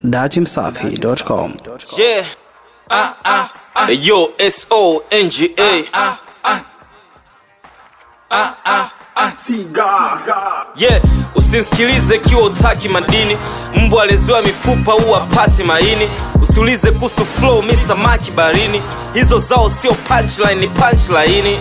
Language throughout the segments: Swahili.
datimsafi.com. Yeah. Ah, ah, ah. Hey, yo, S O N G A. Yeah, usinsikilize kiwa utaki madini. Mbwa aleziwa mifupa huwa pati maini. Usiulize kuhusu flow, mi samaki barini. Hizo zao sio punchline, ni punchline.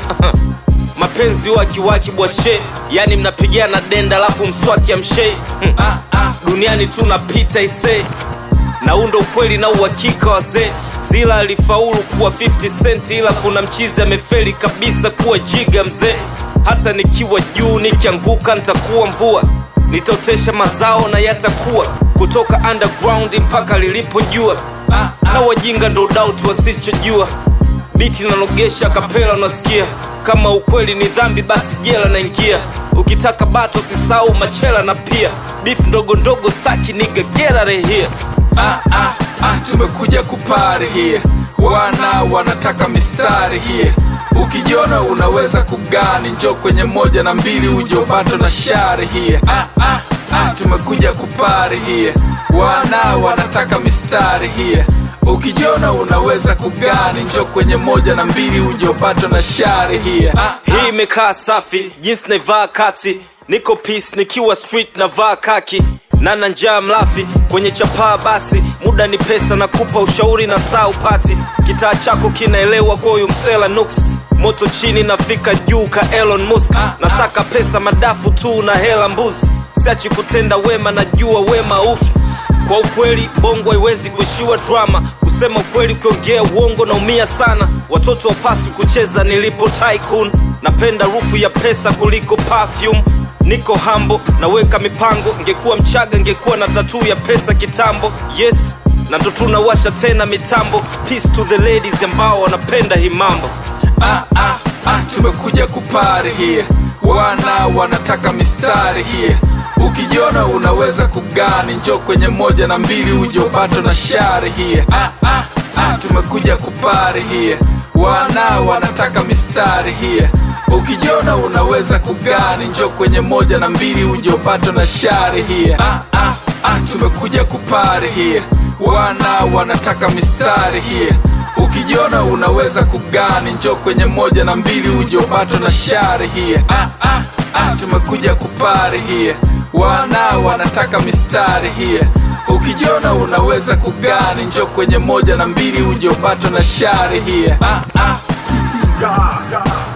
Mapenzi huwa kiwaki bwashe, yani mnapigana denda alafu mswaki amshei. Hmm. Duniani tu napita isee na huu ndo ukweli na uhakika wazee zila alifaulu kuwa 50 cent ila kuna mchizi amefeli kabisa kuwa jiga mzee hata nikiwa juu nikianguka nitakuwa mvua nitaotesha mazao na yatakuwa kutoka underground mpaka lilipojua na wajinga ndo dauti wasichojua biti nanogesha kapela unasikia kama ukweli ni dhambi basi jela naingia ukitaka bato sisau machela na pia bifu ndogo ndogo staki nigagera rehia ah, ah, ah, tumekuja kupari here wana wanataka mistari here ukijiona unaweza kugani njo kwenye moja na mbili ujobato na shari here ah, ah, ah, tumekuja kupari here wana wanataka mistari here ukijiona unaweza kugani njo kwenye moja na mbili ujobato na shari here ah, hii imekaa safi jinsi naivaa kati niko peace nikiwa street navaa kaki nana njaa mlafi kwenye chapaa basi muda ni pesa na kupa ushauri na saa upati kitaa chako kinaelewa kwa huyu msela nuks moto chini nafika juu ka elon musk nasaka pesa madafu tu na hela mbuzi siachi kutenda wema najua wema ufu kwa ukweli bongo haiwezi kuishiwa drama kusema ukweli ukiongea uongo naumia sana watoto wapasi kucheza nilipo tycoon napenda rufu ya pesa kuliko perfume niko hambo naweka mipango ngekuwa mchaga ngekuwa na tatuu ya pesa kitambo yes na ndo tunawasha tena mitambo peace to the ladies ambao wanapenda hii mambo ah, ah, ah, tumekuja kupari here wana wanataka mistari here ukijiona unaweza kugani njo kwenye moja na mbili ujobato na shari here ah, ah, ah, tumekuja kupari here wana wanataka mistari here ukijiona unaweza kugani njo kwenye moja na mbili ujobato na shari here ah, ah, ah, tumekuja kupari here wana wanataka mistari here ukijiona unaweza kugani njo kwenye moja na mbili ujobato na shari here ah, ah, ah, tumekuja kupari here wana wanataka mistari here ukijiona unaweza kugani njo kwenye moja na mbili ujobato na shari here ah, ah.